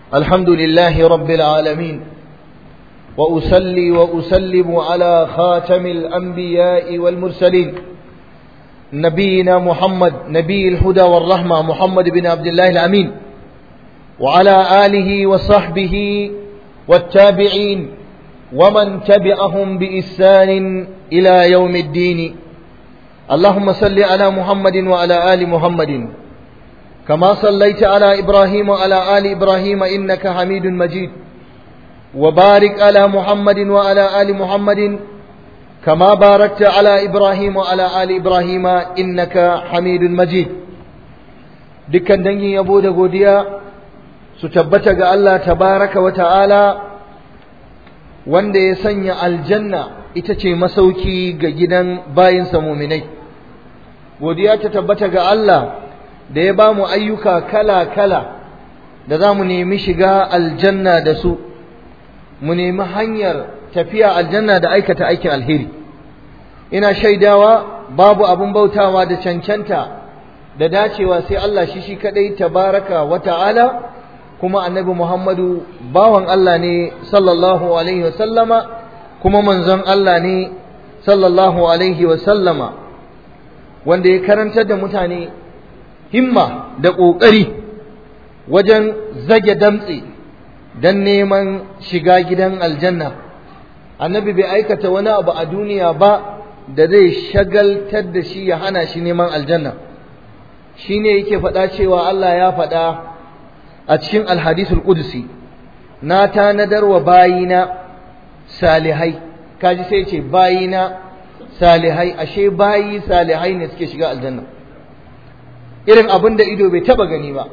الحمد لله رب العالمين وأسلي وأسلم على خاتم الأنبياء والمرسلين نبينا محمد نبي الهدى والرحمة محمد بن عبد الله الأمين وعلى آله وصحبه والتابعين ومن تبعهم بإحسان إلى يوم الدين اللهم صل على محمد وعلى آل محمد كما صليت على إبراهيم وعلى آل إبراهيم إنك حميد مجيد وبارك على محمد وعلى آل محمد كما باركت على إبراهيم وعلى آل إبراهيم إنك حميد مجيد dukkan dangin yabo da godiya su tabbata ga Allah tabaraka wa ta'ala wanda ya sanya aljanna ita ce masauki ga gidan bayinsa muminai godiya ta tabbata ga Allah da ya ba mu ayyuka kala-kala da za mu nemi shiga aljanna da su mu nemi hanyar tafiya aljanna da aikata aikin alheri ina shaidawa babu abin bautawa da cancanta da dacewa sai Allah shi shi kadai tabaraka wa ta'ala kuma annabi Muhammadu bawan Allah ne sallallahu alaihi wa sallama kuma manzon Allah ne sallallahu alaihi wa sallama wanda ya karantar da mutane himma da ƙoƙari wajen zage damtse don neman shiga gidan aljanna annabi bai aikata wani abu a duniya ba da zai shagaltar da shi ya hana shi neman aljanna shi ne yake faɗa cewa Allah ya faɗa a cikin alhadisul qudsi na tanadar wa bayina salihai kaji sai ce bayina salihai ashe bayi salihai ne suke shiga aljanna irin abin da ido bai taba gani ba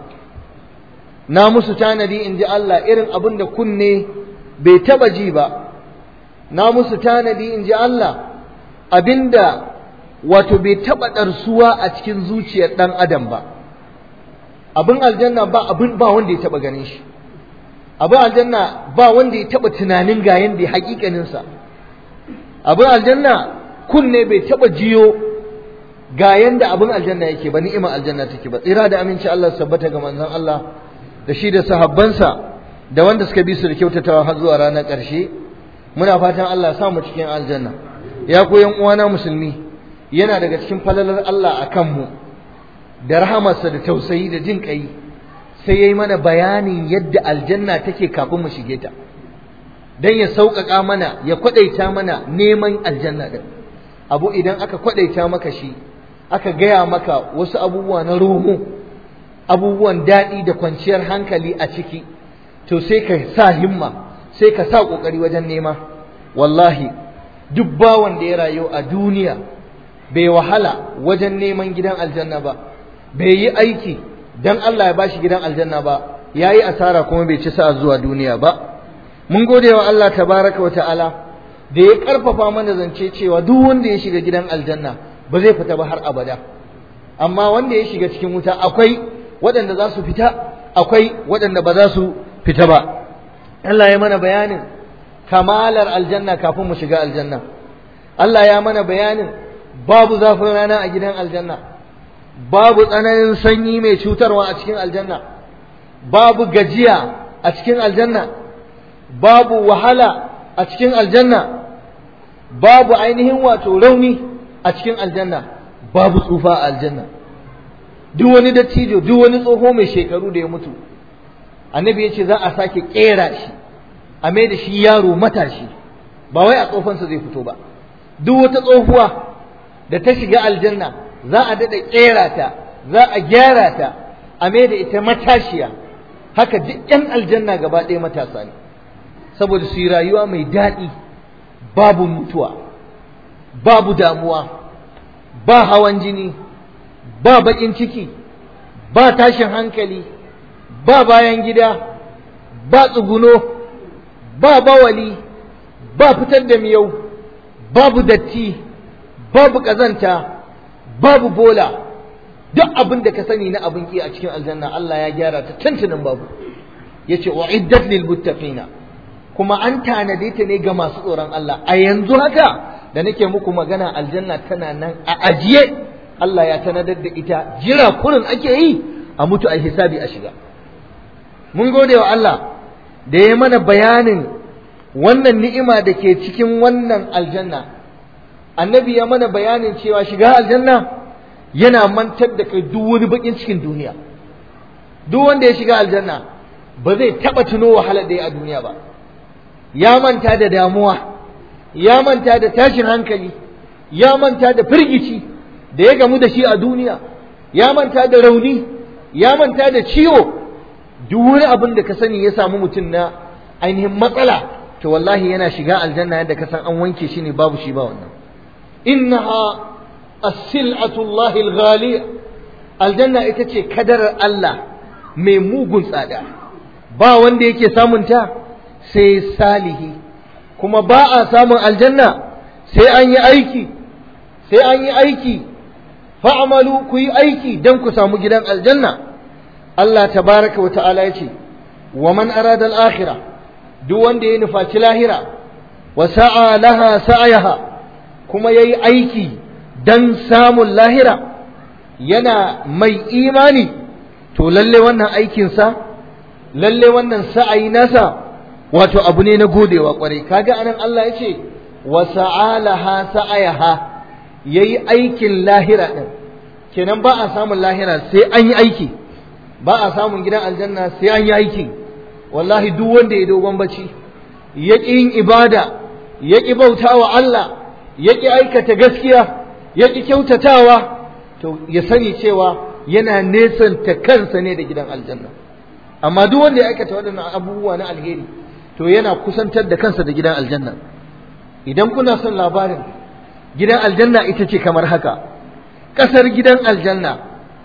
na musu tanadi in ji Allah irin abin da kunne bai taba ji ba na musu tanadi in ji Allah abinda wato bai taba ɗarsuwa a cikin zuciyar ɗan adam ba abin aljanna ba abin ba wanda ya taba ganin shi abin aljanna ba wanda ya taba tunanin ga yanda hakikaninsa abin aljanna kunne bai taba jiyo ga yanda abin aljanna yake ba ni'imar aljanna take ba tsira da aminci Allah sabbata ga manzon Allah da shi da sahabbansa da wanda suka bi su da kyautatawa har zuwa ranar ƙarshe muna fatan Allah ya samu cikin aljanna ya ku yan uwana musulmi yana daga cikin falalar Allah a kanmu da rahamarsa da tausayi da jin kai sai yayi mana bayanin yadda aljanna take kafin mu shige ta dan ya sauƙaƙa mana ya kwadaita mana neman aljanna din abu idan aka kwadaita maka shi aka gaya maka wasu abubuwa na romo abubuwan daɗi da kwanciyar hankali a ciki to sai ka sa himma sai ka sa ƙoƙari wajen nema wallahi duk bawan da ya rayu a duniya bai wahala wajen neman gidan aljanna ba bai yi aiki don Allah ya bashi gidan aljanna ba ya yi asara kuma bai ci sa'a zuwa duniya ba mun gode wa Allah tabaraka wa ta'ala da ya ƙarfafa mana zance cewa duk wanda ya shiga gidan aljanna ba zai fita ba har abada amma wanda ya shiga cikin wuta akwai waɗanda za su fita akwai waɗanda ba za su fita ba Allah ya mana bayanin kamalar aljanna kafin mu shiga aljanna Allah ya mana bayanin babu zafin rana a gidan aljanna babu tsananin sanyi mai cutarwa a cikin aljanna babu gajiya a cikin aljanna babu wahala a cikin aljanna babu ainihin wato rauni a cikin aljanna babu tsufa a aljanna duk wani dattijo duk wani tsoho mai shekaru da ya mutu annabi ya ce za a sake kera shi a mai da shi yaro matashi ba wai a tsofansa zai fito ba duk wata tsohuwa da ta shiga aljanna za a daɗa kera ta za a gyara ta a mai da ita matashiya haka duk 'yan aljanna gaba ɗaya matasa ne saboda su yi rayuwa mai daɗi babu mutuwa babu damuwa ba hawan jini ba baƙin ciki ba tashin hankali ba bayan gida ba tsuguno ba bawali ba fitar da miyau babu datti babu ƙazanta babu bola duk abin da ka sani na abin ki a cikin aljanna Allah ya gyara ta tantanin babu yace uiddat lil muttaqina kuma an tanade ta ne ga masu tsoron Allah a yanzu haka da nake muku magana aljanna tana nan a ajiye Allah ya tanadar da ita jira kurin ake yi a mutu a hisabi a shiga mun gode wa Allah da ya mana bayanin wannan ni'ima da ke cikin wannan aljanna annabi ya mana bayanin cewa shiga aljanna yana mantar da kai duk wani bakin cikin duniya duk wanda ya shiga aljanna ba zai taba tuno wahalar da ya a duniya ba ya manta da damuwa ya manta da tashin hankali ya manta da firgici da ya gamu da shi a duniya ya manta da rauni ya manta da ciwo duk wani abin da ka sani ya samu mutum na ainihin matsala to wallahi yana shiga aljanna yadda ka san an wanke shi ne babu shi ba wannan innaha as-sil'atullahi al-ghaliya aljanna ita ce kadarar Allah mai mugun tsada ba wanda yake samun ta sai salihi kuma ba a samun aljanna sai an yi aiki sai an yi aiki fa'amalu ku yi aiki don ku samu gidan aljanna Allah tabaraka wa ta'ala ya ce wa man arada al-akhirah duk wanda ya nufaci lahira wa sa'a laha sa'ayaha kuma yayi aiki dan samun lahira yana mai imani to lalle wannan aikinsa lalle wannan sa'ayi nasa wato abu ne na godewa kwarai kaga anan Allah ya ce wa sa'alaha sa'ayaha yayi aikin lahira din kenan ba a samun lahira sai an yi aiki ba a samun gidan aljanna sai an yi aiki wallahi duk wanda ya dogon bacci ya ƙi yin ibada ya ƙi bauta wa Allah ya ƙi aikata gaskiya ya ƙi kyautatawa to ya sani cewa yana nesanta kansa ne da gidan aljanna amma duk wanda ya aikata waɗannan abubuwa na alheri to yana kusantar da kansa da gidan aljanna idan kuna son labarin gidan aljanna ita ce kamar haka ƙasar gidan aljanna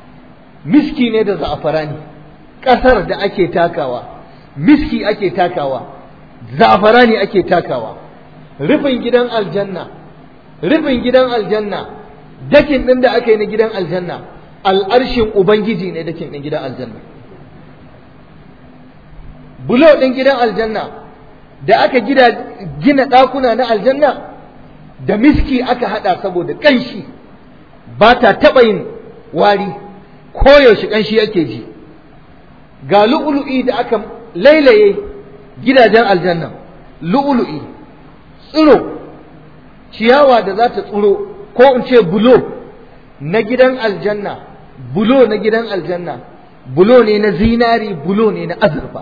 miski ne da za'afarani ƙasar da ake takawa miski ake takawa za'afarani ake takawa rufin gidan aljanna rufin gidan aljanna dakin ɗin da aka yi na gidan aljanna al'arshin ubangiji ne dakin ɗin gidan aljanna bulo ɗin gidan aljanna da aka gina ɗakuna na aljanna da miski aka haɗa saboda ƙanshi ba ta taɓa yin wari koyaushe ƙanshi ake ji ga lu'ulu'i da aka lailaye gidajen aljanna lu'ulu'i tsiro ciyawa da za ta tsiro ko in ce bulo na gidan aljanna bulo na gidan aljanna bulo ne na zinari bulo ne na azurfa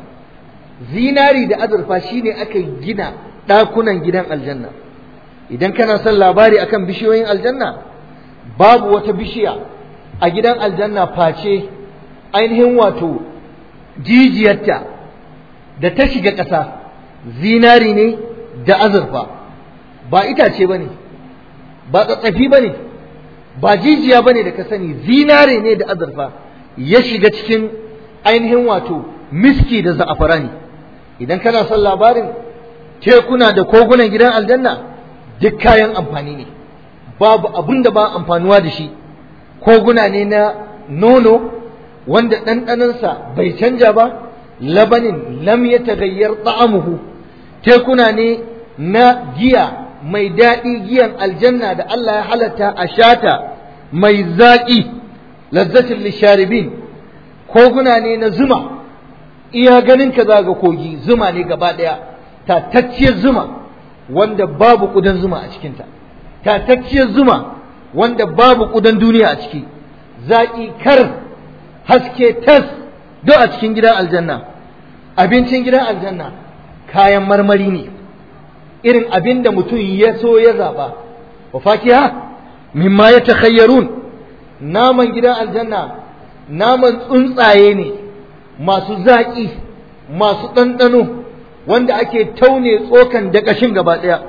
zinari da azurfa shine aka gina ɗakunan gidan aljanna idan kana son labari akan bishiyoyin aljanna babu wata bishiya a gidan aljanna face ainihin wato jijiyarta da ta shiga ƙasa zinari ne da azurfa ba itace ba ne ba tsatsafi ba ne ba jijiya ba ne da ka sani zinari ne da azurfa ya shiga cikin ainihin wato miski da za'afarani idan kana son labarin tekuna da kogunan gidan aljanna duk kayan amfani ne babu abin da ba amfanuwa da shi koguna ne na nono wanda ɗanɗanansa bai canja ba labanin lam ya tagayyar ta'amuhu tekuna ne na giya mai daɗi giyan aljanna da Allah ya halatta a shata mai zaƙi lazzatin lisharibin koguna ne na zuma iya ganin ka za ga kogi zuma ne gaba ɗaya tatacciyar zuma wanda babu ƙudan zuma a cikinta tatacciyar zuma wanda babu ƙudan duniya a ciki zaƙi kar haske tas do a cikin gidan aljanna abincin gidan aljanna kayan marmari ne irin abin da mutum ya so ya zaɓa wa fakiha mimma ya takhayyarun naman gidan aljanna naman tsuntsaye ne masu zaƙi masu ɗanɗano wanda ake taune tsokan da ƙashin gaba ɗaya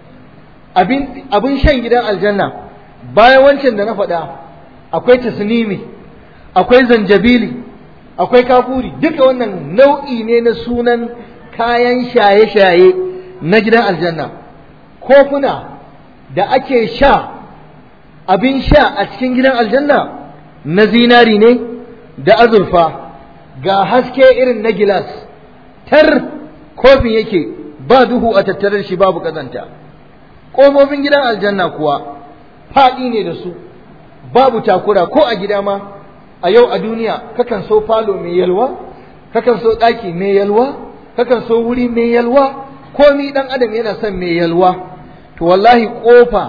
abin shan gidan aljanna bayan wancan da na faɗa akwai tasnimi akwai zanjabili akwai kafuri duka wannan nau'i ne na sunan kayan shaye-shaye na gidan aljanna kofuna da ake sha abin sha a cikin gidan aljanna na zinari ne da azurfa ga haske irin na gilas tar kofin yake ba duhu a tattare shi babu kazanta ƙofofin gidan aljanna kuwa faɗi ne da su babu takura ko a gida ma a yau a duniya kakan so falo mai yalwa kakan so ɗaki mai yalwa kakan so wuri mai yalwa komi ɗan adam yana son mai yalwa to wallahi ƙofa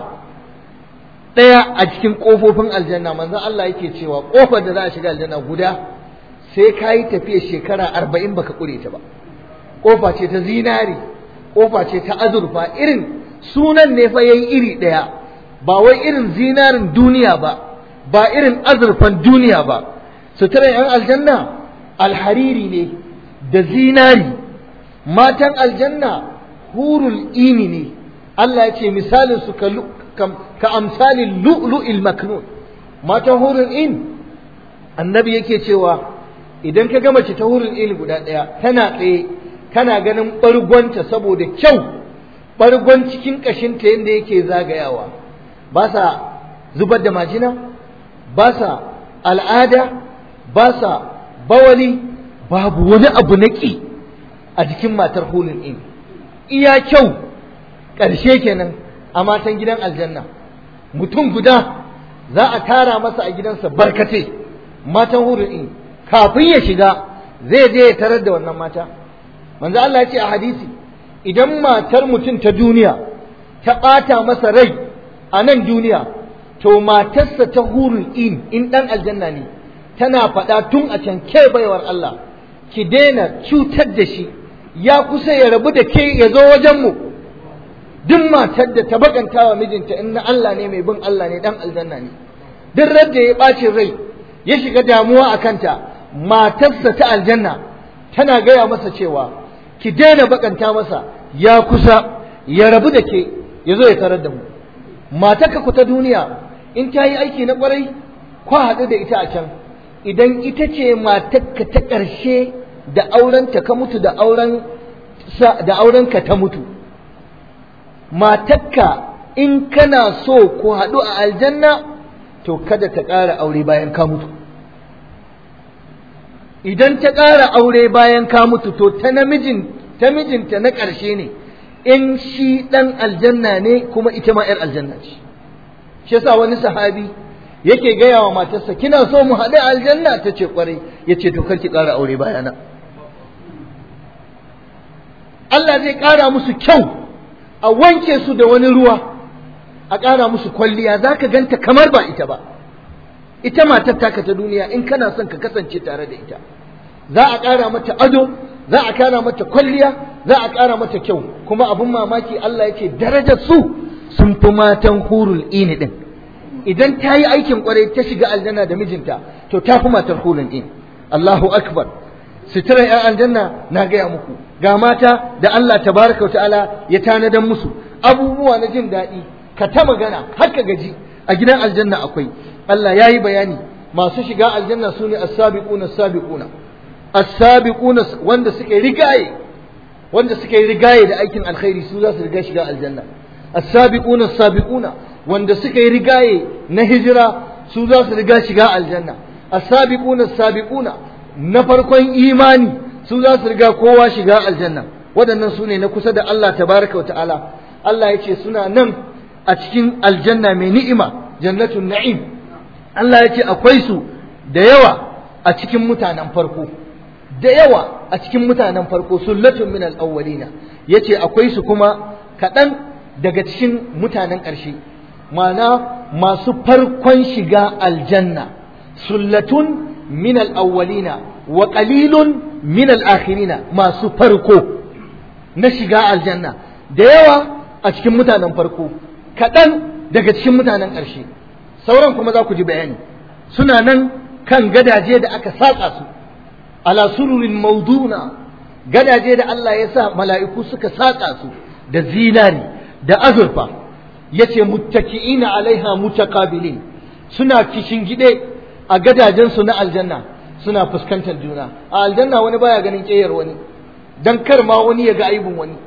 ɗaya a cikin ƙofofin aljanna manzon Allah yake cewa ƙofar da za a shiga aljanna guda sai ka yi tafiya shekara arba'in baka ƙure ta ba ƙofa ce ta zinari ƙofa ce ta azurfa irin sunan ne fa yayi iri ɗaya ba wai irin zinarin duniya ba ba irin azurfan duniya ba suturar yan aljanna alhariri ne da zinari matan aljanna hurul ini ne Allah ya ce misalin su ka, ka amsalin lu'lu'il maknun matan hurul in annabi yake cewa idan ka gama ce ta hurul in guda ɗaya tana tsaye kana ganin ɓargonta saboda kyau ɓargon cikin ƙashinta yadda yake zagayawa ba sa zubar da majina ba sa al'ada ba sa bawali babu wani abu na ƙi a jikin matar hulun in iya kyau ƙarshe kenan a matan gidan aljanna mutum guda za a tara masa a gidansa barkate matan hulun in kafin ya shiga zai je ya tarar da wannan mata manzo Allah ya ce a hadisi idan matar mutum ta duniya ta ɓata masa rai a nan duniya to matarsa ta hurul in in ɗan aljanna ne tana faɗa tun a can ke baiwar Allah ki daina cutar da shi ya kusa ya rabu da ke ya zo wajenmu duk matar da ta bakanta wa mijinta in na Allah ne mai bin Allah ne ɗan aljanna ne duk radda ya ɓacin rai ya shiga damuwa a kanta matarsa ta aljanna tana gaya masa cewa ki daina bakanta masa ya kusa ya rabu da ke ya zo ya tarar da mu matarka ku ta duniya in ta yi aiki na kwarai kwa haɗu da ita a can idan ita ce matarka ta ƙarshe da aurenta ka mutu da auren da aurenka ta mutu matarka in kana so ku haɗu a aljanna to kada ta ƙara aure bayan ka mutu idan ta ƙara aure bayan ka mutu to ta namijin ta mijinta na ƙarshe ne in shi ɗan aljanna ne kuma ita ma ‘yar aljanna ce shi yasa wani sahabi yake gaya wa matarsa kina so mu haɗu aljanna ta ce ƙwarai ya ce to kar ki ƙara aure bayana Allah zai ƙara musu kyau a wanke su da wani ruwa a ƙara musu kwalliya za ka ganta kamar ba ita ba ita matar taka ta duniya in kana son ka kasance tare da ita za a ƙara mata ado za a ƙara mata kwalliya za a ƙara mata kyau kuma abin mamaki Allah yake darajar su sun fi matan hurul ini din idan ta yi aikin kwarai ta shiga aljanna da mijinta to ta fi matar hurul in Allahu akbar suturar ‘yan aljanna na gaya muku ga mata da Allah tabaraka wa ta'ala ya tanadan musu abubuwa na jin daɗi ka ta magana har ka gaji a gidan aljanna akwai Allah ya yi bayani masu shiga aljanna su ne as-sabiquna as-sabiquna as-sabiquna wanda suke rigaye wanda suke rigaye da aikin alkhairi su za su riga shiga aljanna as-sabiquna as-sabiquna wanda suke rigaye na hijira su za su riga shiga aljanna as-sabiquna as-sabiquna na farkon imani su za su riga kowa shiga aljanna waɗannan su ne na kusa da Allah tabaraka wa ta'ala Allah ya ce suna nan a cikin aljanna mai ni'ima jannatun na'im Allah ya ce akwai su da yawa a cikin mutanen farko da yawa a cikin mutanen farko sullatun min al-awwalina yace akwai su kuma kaɗan daga cikin mutanen ƙarshe ma'ana masu farkon shiga aljanna sullatun min al-awwalina wa qalilun min al-akhirina masu farko na shiga aljanna da yawa a cikin mutanen farko kaɗan daga cikin mutanen ƙarshe sauran kuma za ku ji bayani suna nan kan gadaje da aka saƙa su ala sururin mauduna gadaje da Allah ya sa mala'iku suka saƙa su da zinari da azurfa ya ce muttaki'ina alaiha mutaqabilin suna kishin gide a gadajensu na aljanna suna fuskantar juna a aljanna wani baya ganin ƙeyar wani dan kar ma wani ya ga aibin wani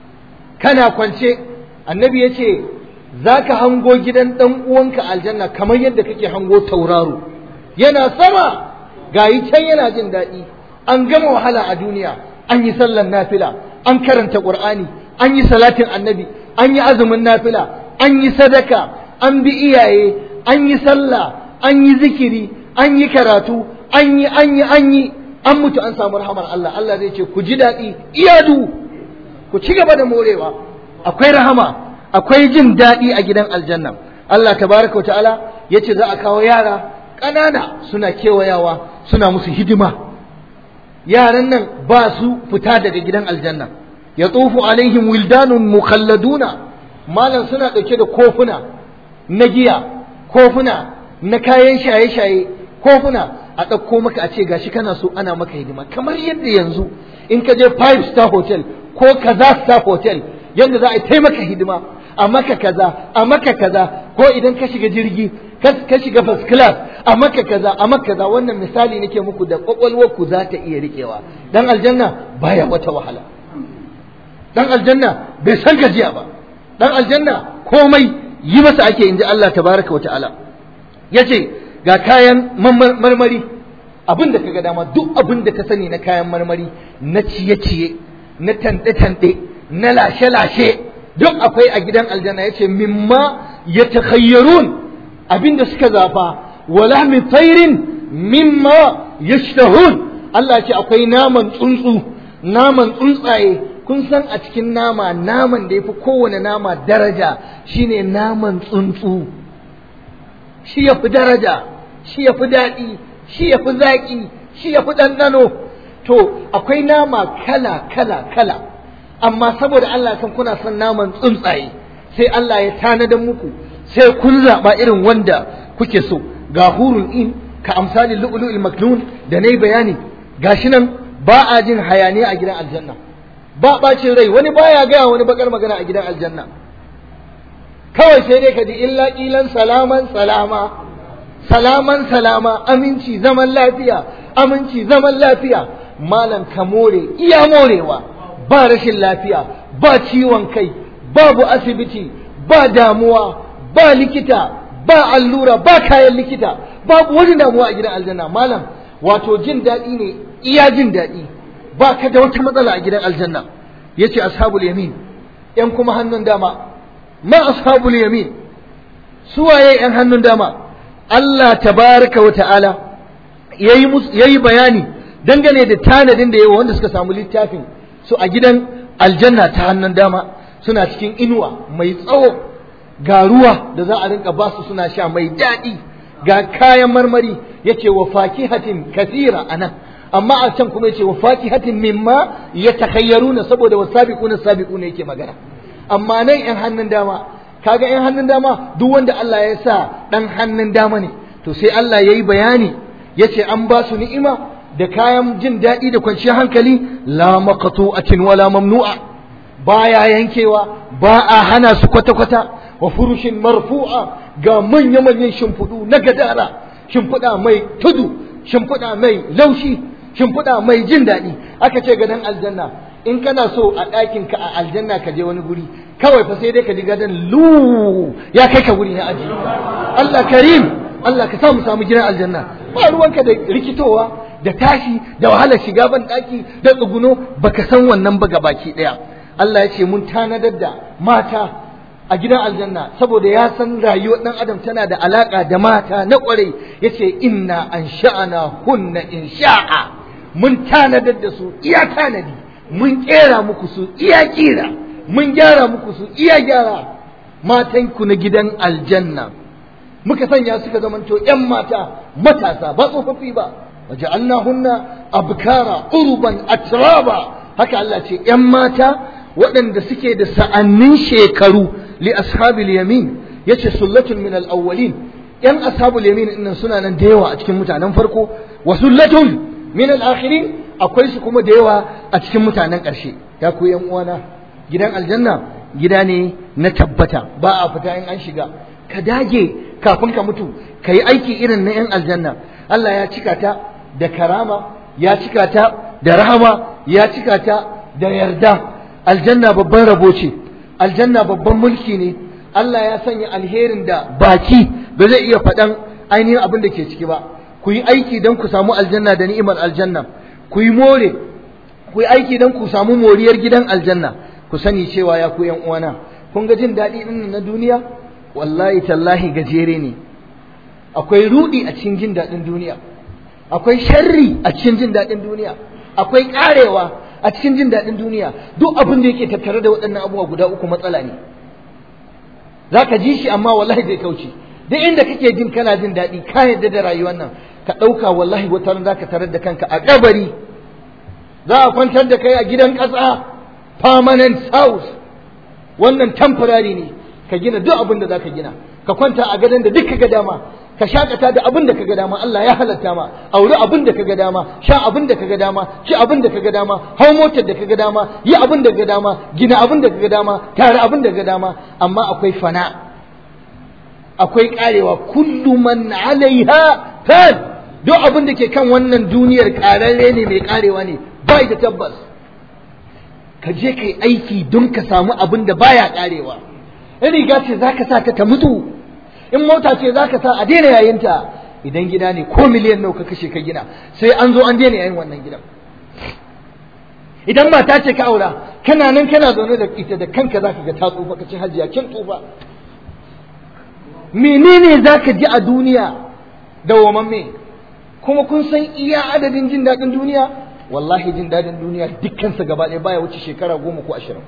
kana kwance annabi ya ce za ka hango gidan ɗan uwanka aljanna kamar yadda kake hango tauraro yana sama gayi can yana jin daɗi an gama wahala a duniya an yi sallan nafila an karanta ƙur'ani an yi salatin annabi an yi azumin nafila an yi sadaka an bi iyaye an yi sallah an yi zikiri an yi karatu an yi an yi an yi an mutu an samu rahamar Allah Allah zai ce ku ji daɗi iyadu ku ci gaba da morewa akwai rahama akwai jin daɗi a gidan aljanna Allah tabaraka wa ta'ala yace za a kawo yara ƙanana suna kewayawa suna musu hidima yaran nan ba su fita daga gidan aljanna ya tsofu alaihim wildanun mukhalladuna malam suna ɗauke da kofuna na giya kofuna na kayan shaye-shaye kofuna a ɗauko maka a ce gashi kana so ana maka hidima kamar yadda yanzu in ka je five star hotel ko kaza star hotel yadda za a yi taimaka hidima a maka kaza a maka kaza ko idan ka shiga jirgi ka shiga first class a maka kaza a maka kaza wannan misali nake muku da kwakwalwar ku za ta iya riƙewa dan aljanna baya wata wahala dan aljanna bai san gajiya ba dan aljanna komai yi masa ake inji Allah tabaraka wa ta'ala yace ga kayan marmari abin da kaga dama duk abin da ka sani na kayan marmari na ciye-ciye na tanɗe-tanɗe na lashe-lashe duk akwai a gidan aljanna yace mimma yatakhayyarun abin da suka zafa wala min tayrin mimma yashtahun Allah ce akwai naman tsuntsu naman tsuntsaye kun san a cikin nama naman da ya fi kowane nama daraja shine naman tsuntsu shi ya fi daraja shi ya fi daɗi shi ya fi zaƙi shi ya fi ɗanɗano to akwai nama kala kala kala amma saboda Allah san kuna son naman tsuntsaye sai Allah ya tanadar muku sai kun zaɓa irin wanda kuke so ga hurun in ka amsali lu'lu'il maknun da nayi bayani gashi nan ba a jin hayaniya a gidan aljanna ba ɓacin rai wani baya gaya wani bakar magana a gidan aljanna kawai sai dai ka ji illa ƙilan salaman salama salaman salama aminci zaman lafiya aminci zaman lafiya malam ka more iya morewa ba rashin lafiya ba ciwon kai babu asibiti ba damuwa ba likita ba allura ba kayan likita babu wani damuwa a gidan aljanna malam wato jin daɗi ne iya jin daɗi ba ka da wata matsala a gidan aljanna yace ashabul yamin yan kuma hannun dama ma ashabul yamin suwaye yan hannun dama Allah tabaraka wa ta'ala yayi yayi bayani dangane da tanadin da yawa wanda suka samu littafin su a gidan aljanna ta hannun dama suna cikin inuwa mai tsawo ga ruwa da za a rinka basu suna sha mai daɗi ga kayan marmari yace wa fakihatin kathira anan amma a can kuma yace wa fakihatin mimma yatakhayyaruna saboda wasabiquna sabiquna yake magana amma nan yan hannun dama kaga yan hannun dama duk wanda Allah ya sa dan hannun dama ne to sai Allah yayi bayani yace an ba su ni'ima da kayan jin daɗi da kwanciyar hankali la maqtu'atin wala mamnu'a baya yankewa ba a hana su kwata-kwata wa furushin marfu'a ga manya-manyan shimfiɗu na gadara shimfiɗa mai tudu shimfiɗa mai laushi shimfiɗa mai jin daɗi aka ce gadon aljanna in kana so a ɗakin ka a aljanna ka je wani guri kawai fa sai dai ka ji gadon lu ya kai ka guri na aji Allah karim Allah ka samu samu gidan aljanna ba ruwanka da rikitowa da tashi da wahalar shiga ban ɗaki da tsuguno baka san wannan ba baki ɗaya Allah ya ce mun tanadar da mata a gidan aljanna saboda ya san rayuwar ɗan adam tana da alaƙa da mata na ƙwarai ya ce inna an sha'ana hunna in sha'a mun tanadar da su iya tanadi mun ƙera muku su iya ƙira mun gyara muku su iya gyara matanku na gidan aljanna muka sanya suka zamanto ‘yan mata matasa ba tsofaffi ba waje hunna abkara uruban atraba haka Allah ce ‘yan mata waɗanda suke da sa'annin shekaru li ashabil yamin yace sullatun min al-awwalin ‘yan ashabul yamin ɗin suna nan da yawa a cikin mutanen farko wa sullatun min al-akhirin akwai su kuma da yawa a cikin mutanen ƙarshe ya ku ‘yan uwana gidan aljanna gida ne na tabbata ba a fita in an shiga ka dage kafin ka mutu ka yi aiki irin na 'yan aljanna Allah ya cika ta da karama ya cika ta da rahama ya cika ta da yarda aljanna babban rabo ce aljanna babban mulki ne Allah ya sanya alherin da baki ba zai iya faɗan ainihin abin da ke ciki ba ku yi aiki don ku samu aljanna da ni'imar aljanna ku yi more ku yi aiki don ku samu moriyar gidan aljanna ku sani cewa ya ku yan uwana kun ga jin daɗi ɗin na duniya wallahi tallahi gajere ne akwai rudi a cikin jin daɗin duniya akwai sharri a cikin jin daɗin duniya akwai ƙarewa a cikin jin daɗin duniya duk abin da yake tattare da waɗannan abubuwa guda uku matsala ne za ka ji shi amma wallahi zai kauce duk inda kake jin kana jin daɗi ka yarda da rayuwar nan ka ɗauka wallahi wata ran za ka tarar da kanka a kabari za a kwantar da kai a gidan ƙasa permanent house wannan temporary ne ka gina duk abin da za ka gina ka kwanta a gadon da duk ka ga dama ka shakata da abin da ka ga dama Allah ya halatta ma auri abin da ka ga dama sha abin da ka ga dama ci abin da ka ga dama hau motar da ka ga dama yi abin da ka ga dama gina abin da ka ga dama tare abin da ka ga dama amma akwai fana akwai karewa kullu man alaiha fan duk abin da ke kan wannan duniyar kararre ne mai karewa ne bai da tabbas ka je kai aiki don ka samu abin da baya karewa in riga ce za ka sa ta ta mutu in mota ce za ka sa a daina yayinta idan gida ne ko miliyan nawa ka kashe ka gina sai an zo an daina yayin wannan gidan idan mata ce ka aura kana nan kana zaune da ita da kanka za ka ga ta tsufa ka ce hajiya kin tsufa menene za ka ji a duniya da me kuma kun san iya adadin jin daɗin duniya wallahi jin daɗin duniya dukkansa gaba ɗaya baya wuce shekara goma ko ashirin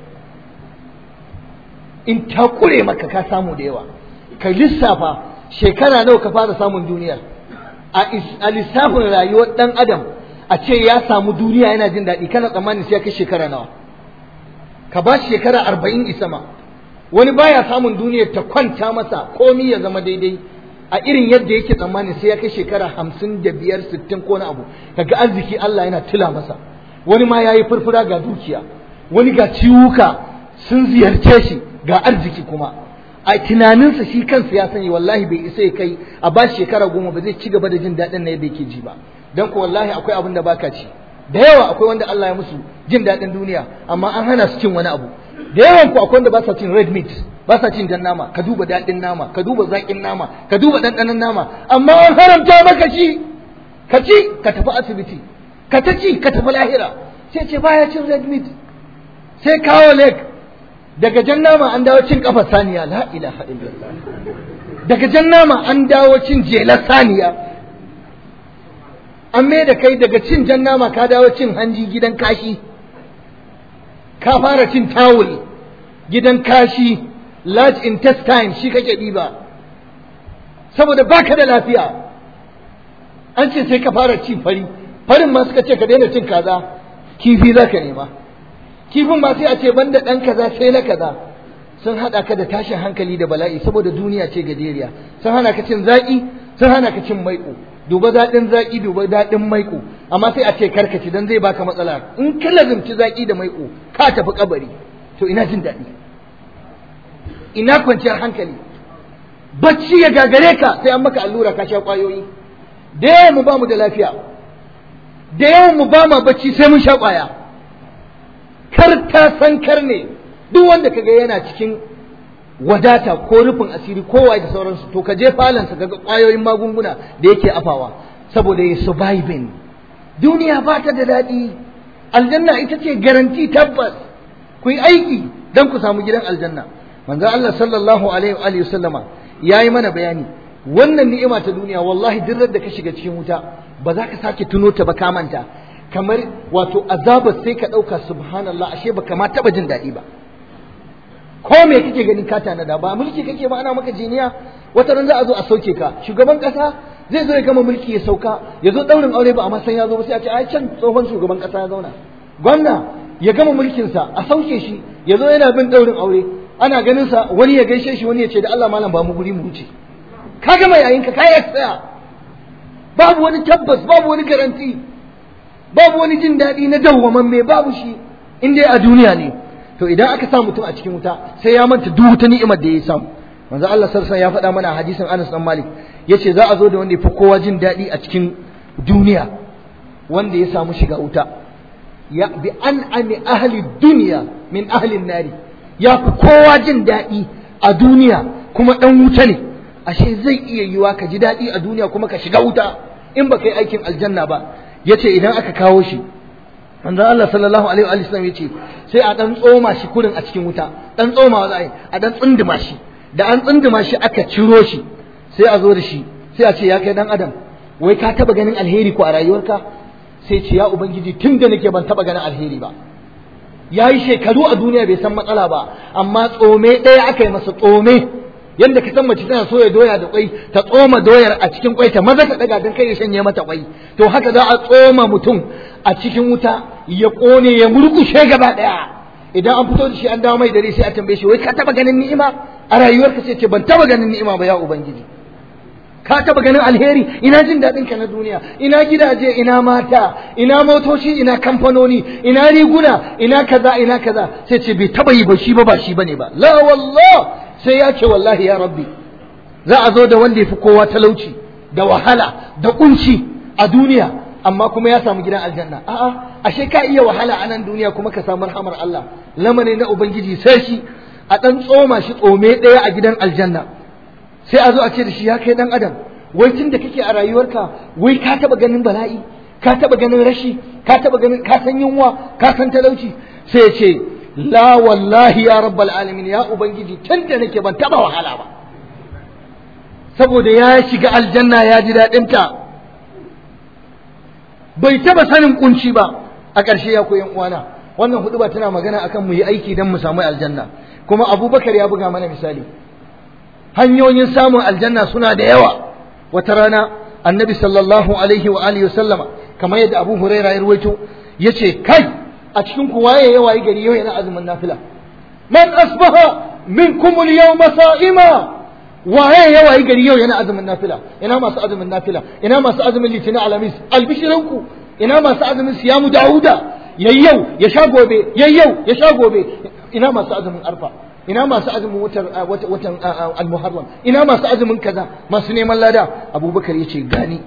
in ta kure maka ka samu da yawa ka lissafa shekara nawa ka fara samun duniya a lissafin rayuwar ɗan adam a ce ya samu duniya yana jin daɗi kana tsammanin sai ya kai shekara nawa ka ba shi shekara arba'in isama wani baya samun duniyar ta kwanta masa komi ya zama daidai a irin yadda yake tsammani sai ya kai shekara hamsin da biyar sittin ko na abu kaga arziki Allah yana tila masa wani ma ya yi furfura ga dukiya wani ga ciwuka sun ziyarce shi ga arziki kuma a tunaninsa shi kansa ya sani wallahi bai isa ya kai a ba shekara goma ba zai ci gaba da jin daɗin na yadda yake ji ba don ko wallahi akwai abin da baka ci da yawa akwai wanda Allah ya musu jin daɗin duniya amma an hana su cin wani abu da yawan ku akwai wanda ba sa cin red meat ba sa cin jan nama ka duba daɗin nama ka duba zaƙin nama ka duba ɗanɗanon nama amma an haramta maka shi ka ci ka tafi asibiti ka ta ci ka tafi lahira sai ce baya cin red meat sai kawo leg daga jan nama an dawo cin kafar saniya la ilaha illallah daga jan nama an dawo cin jelar saniya an mai da kai daga cin jan nama ka dawo cin hanji gidan kashi ka fara cin tawul gidan kashi large intestine shi kake ɗiba saboda baka da lafiya an ce sai ka fara cin fari farin ma suka ce ka daina cin kaza kifi za ka nema kifin ma sai a ce banda ɗan kaza sai na kaza sun haɗa ka da tashin hankali da bala'i saboda duniya ce gajeriya sun hana ka cin zaƙi sun hana ka cin maiƙo duba daɗin zaƙi duba daɗin maiƙo amma sai a ce karkaci dan zai baka matsala in ka lazumci zaƙi da maiƙo ka tafi kabari to ina jin daɗi ina kwanciyar hankali bacci ya gagare ka sai an maka allura ka sha ƙwayoyi da yawan mu ba mu da lafiya da yawan mu ba ma bacci sai mun sha ƙwaya kar ta san kar ne duk wanda kaga yana cikin wadata ko rufin asiri kowa da sauransu to ka je falansa kaga ƙwayoyin magunguna da yake afawa saboda ya surviving duniya ba ta da daɗi aljanna ita ce garanti tabbas ku yi aiki don ku samu gidan aljanna manzo Allah sallallahu alaihi wa alihi sallama yayi mana bayani wannan ni'ima ta duniya wallahi duk da ka shiga cikin wuta ba za ka sake tuno ta ba ka manta kamar wato azabar sai ka ɗauka subhanallah ashe ba kama taɓa jin daɗi ba ko me kake ganin ka tanada ba mulki kake ba ana maka jiniya wata ran za a zo a sauke ka shugaban ƙasa zai zo ya gama mulki ya sauka ya zo ɗaurin aure ba amma san ya zo ba sai a ce ai can tsohon shugaban ƙasa ya zauna gwamna ya gama mulkinsa a sauke shi ya zo yana bin ɗaurin aure ana ganin sa wani ya gaishe shi wani ya ce da Allah malam ba mu guri mu wuce ka gama yayin ka kai tsaya babu wani tabbas babu wani garanti babu wani jin daɗi na dawwaman me babu shi in dai a duniya ne to idan aka sa mutum a cikin wuta sai ya manta duk wata ni'imar da ya samu manzo Allah sarsan ya faɗa mana a hadisin Anas dan Malik yace za a zo da wanda ya fi kowa jin daɗi a cikin duniya wanda ya samu shiga wuta ya bi an'ami ahli dunya min ahli nari ya fi kowa jin daɗi a duniya kuma ɗan wuta ne ashe zai iya yiwa ka ji daɗi a duniya kuma ka shiga wuta in ba kai aikin aljanna ba yace idan aka kawo shi manzon Allah sallallahu alaihi wa sallam yace sai a dan tsoma shi kurin a cikin wuta dan tsoma za a yi a dan tsinduma shi da an tsinduma shi aka ciro shi sai a zo da shi sai a ce ya kai dan adam wai ka taba ganin alheri ko a rayuwarka sai ce ya ubangiji tun da nake ban taba ganin alheri ba ya yi shekaru a duniya bai san matsala ba amma tsome ɗaya aka yi masa tsome yadda ka san mace tana soya doya da kwai ta tsoma doyar a cikin kwai ta maza ta daga don kai ya shanye mata kwai to haka za a tsoma mutum a cikin wuta ya kone ya murkushe gaba ɗaya idan an fito da shi an dawo mai dare sai a tambaye shi wai ka taba ganin ni'ima a rayuwarka sai ce ban taba ganin ni'ima ba ya ubangiji ka taba ganin alheri ina jin daɗin ka na duniya ina gidaje ina mata ina motoci ina kamfanoni ina riguna ina kaza ina kaza sai ce bai taba yi ba shi ba ba shi bane ba la wallah sai ya ce wallahi ya rabbi za a zo da wanda ya fi kowa talauci da wahala da kunci a duniya amma kuma ya samu gidan aljanna a'a ashe ka iya wahala a nan duniya kuma ka samu rahamar Allah lamane na ubangiji sai shi a dan tsoma shi tsome ɗaya a gidan aljanna sai a zo a ce da shi ya kai dan adam wai tun da kake a rayuwarka wai ka taba ganin bala'i ka taba ganin rashi ka taba ganin ka san yunwa ka san talauci sai ya ce la wallahi ya rabbal alamin ya ubangiji tun da nake ban taba wahala ba saboda ya shiga aljanna ya ji daɗin ta bai taba sanin kunci ba a ƙarshe ya koyan uwana wannan hudu ba tana magana akan mu yi aiki don mu samu aljanna kuma abubakar ya buga mana misali hanyoyin samun aljanna suna da yawa wata rana annabi sallallahu alaihi wa alihi sallama kamar yadda abu huraira ya ruwaito yace kai a cikin ku waye ya wayi gari yau yana azumin nafila man asbaha minkum al-yawma sa'ima waye ya wayi gari yau yana azumin nafila ina masu azumin nafila ina masu azumin litinin alamis albishiranku ina masu azumin siyamu dauda yayyau ya sha gobe yayyau ya sha gobe ina masu azumin arfa ina masu azumin watan al-muharram ina masu azumin kaza masu neman lada abubakar ya ce gani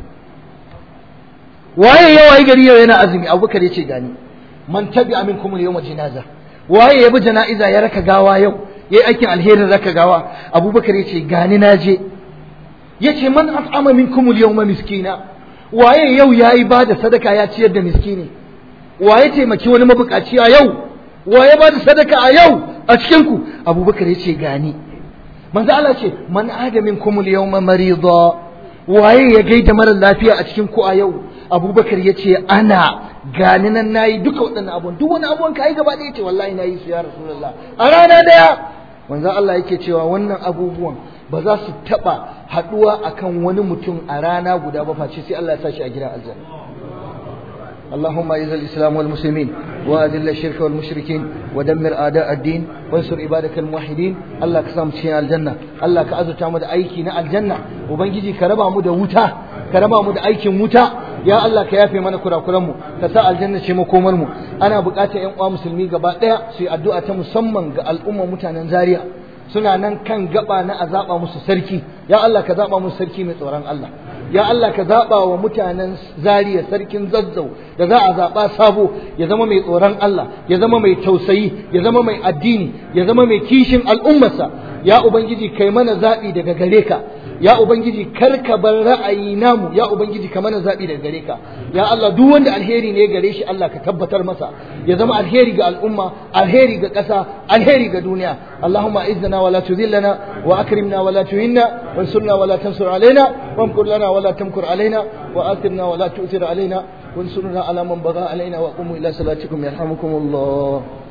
waye ya wayi gari yau yana azumi abubakar ya ce gani man tabi amin kuma yau jinaza waye ya bi jana'iza ya raka gawa yau ya yi aikin alherin raka gawa abubakar ya ce gani na je ya ce man at'ama minkum al-yawma miskina waye yau ya yi ba da sadaka ya ciyar da miskini waye taimaki wani mabukaci a yau waye ba da sadaka a yau a cikin ku abubakar ya ce gani manzo Allah ce man adamin kumul yawma marida waye ya gaida mara lafiya a cikin ku a yau abubakar ya ce ana gani nan nayi duka waɗannan abubuwan duk wani abubuwan ka yi gaba ɗaya ce wallahi nayi su ya rasulullah a rana daya manzo Allah yake cewa wannan abubuwan ba za su taɓa haɗuwa akan wani mutum a rana guda ba face sai Allah ya sa shi a gidan aljanna اللهم اعز الاسلام والمسلمين واذل الشرك والمشركين ودمر اعداء الدين وانصر عبادك الموحدين الله كسام cikin aljanna Allah ka azurta mu da aiki na aljanna ubangiji ka raba mu da wuta ka raba mu da aikin wuta ya Allah ka yafe mana kurakuran mu ka sa aljanna ce makomar mu ana buƙatar ƴan uwa musulmi gaba ɗaya su yi addu'a ta musamman ga al'umma mutanen Zaria suna nan kan gaba na a zaɓa musu sarki ya Allah ka zaɓa musu sarki mai tsoron Allah ya Allah ka zaɓa wa mutanen zariya sarkin zazzau da za a zaɓa sabo ya zama mai tsoron Allah ya zama mai tausayi ya zama mai addini ya zama mai kishin al'ummarsa ya ubangiji kai mana zaɓi daga gare ka ya ubangiji kar ka bar ra'ayi namu ya ubangiji ka mana zaɓi daga gare ka ya Allah duk wanda alheri ne gare shi Allah ka tabbatar masa ya zama alheri ga al'umma alheri ga ƙasa alheri ga duniya Allahumma izzana wala tudhillana wa akrimna wala tuhinna wansurna wala tansur alaina wamkur lana wala tamkur alaina wa athirna wala tu'thir alaina وانصرنا على من بغى علينا وقوموا إلى صلاتكم يرحمكم الله